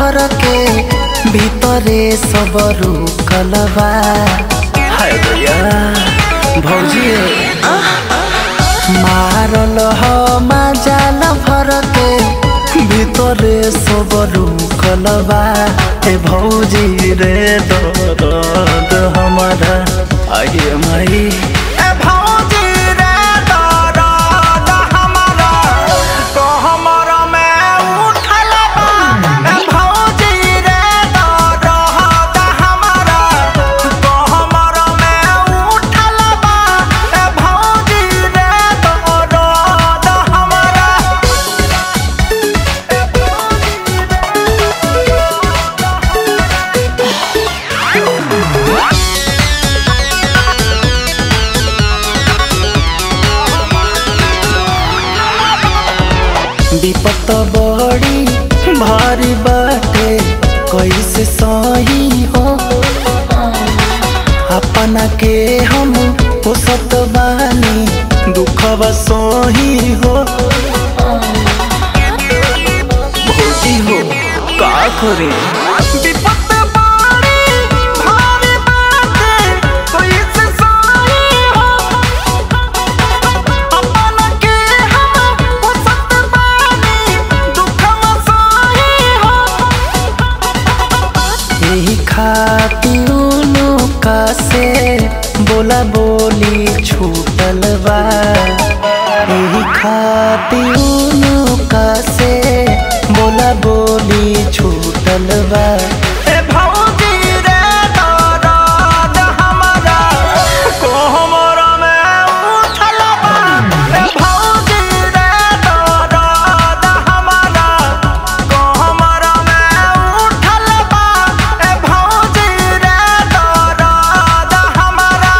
भर के भीतरे सब रुकल बा हाय भैया भौजी मारल ह माजाल भर के भीतरे सब रुकल बा ए भौजी रे दर्द हमारा आगे माई ए भौजी रे दर्द हमारा कहमर में उठल बा ए भौजी रे दर्द हमारा कहमर में उठल बा ए भौजी रे दर्द हमारा विपत बड़ी भारी बाटे कैसे सही हो अपना के हम पोसत बानी दुखवा सही हो भौजी हो का करे विपत बड़ी भारी बाटे कैसे सही हो अपना के हम पोसत बानी दुखवा सही हो यही खातिर का से बोला बोली छूटल बा यही खातिर का से बोला बोली छूटल बा ए भौजी रे दर्द हमारा कोहमर में उठल बा ए भौजी रे दर्द हमारा कोहमर में उठल बा ए भौजी रे दर्द हमारा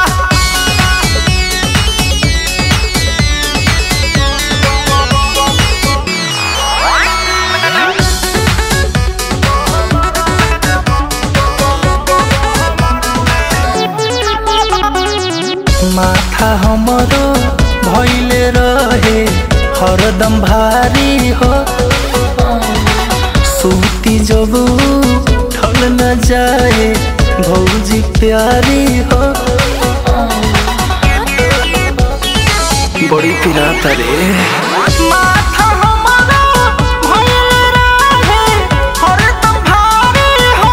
माथा हमरो भइले रहे हरदम भारी हो सूती जब ठल न जाए भौजी प्यारी हो बड़ी पिराता रे माथा हमरो भइले रहे हरदम भारी हो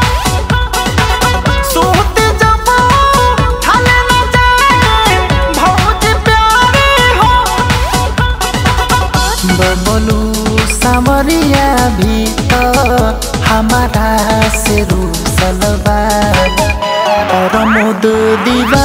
सूत जब ठाले न जाए भौजी प्यारी हो बबलू सामरिया भी तो हमारा से रूसल बा और मोद दीवा